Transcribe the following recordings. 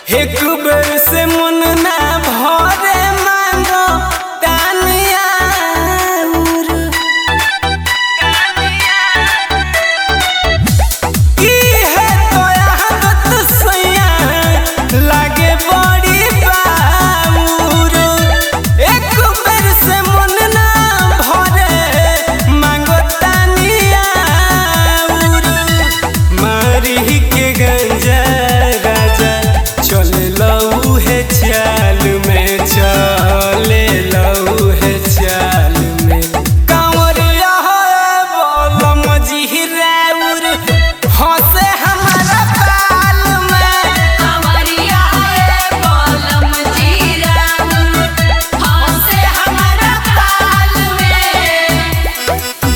एक बेर से मन ना भरे मांगो तानिया इहे तो आदत सैया लागे बड़ी बाबूर एक बेर से मन ना भरे मांगो तानिया मारी के गंजा राजा चल लऊ है चाल में चले लऊ है चाल में कांवरिया है बोलम जिहराउर हंसे हमारा बाल में कमरिया है बोलम जीराउर हंसे हमारा बाल में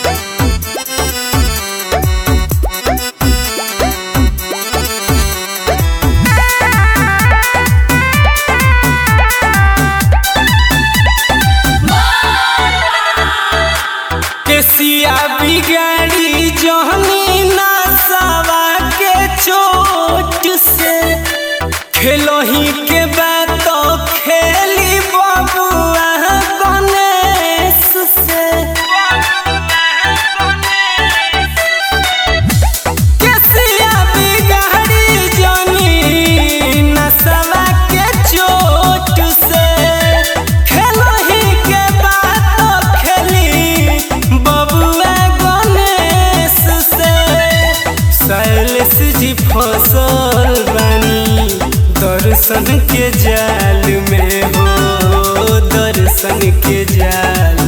केसिया बिगाड़ी जहनी नसवा के चोट से खेलही के बात खेली बबुआ गणेश से केसिया बिगाड़ी जनी नसवा के चोट से खेलही के बात खेली बबुआ गणेश से शैलेश जी फसल बानी दर्शन के जाल में हो दर्शन के जाल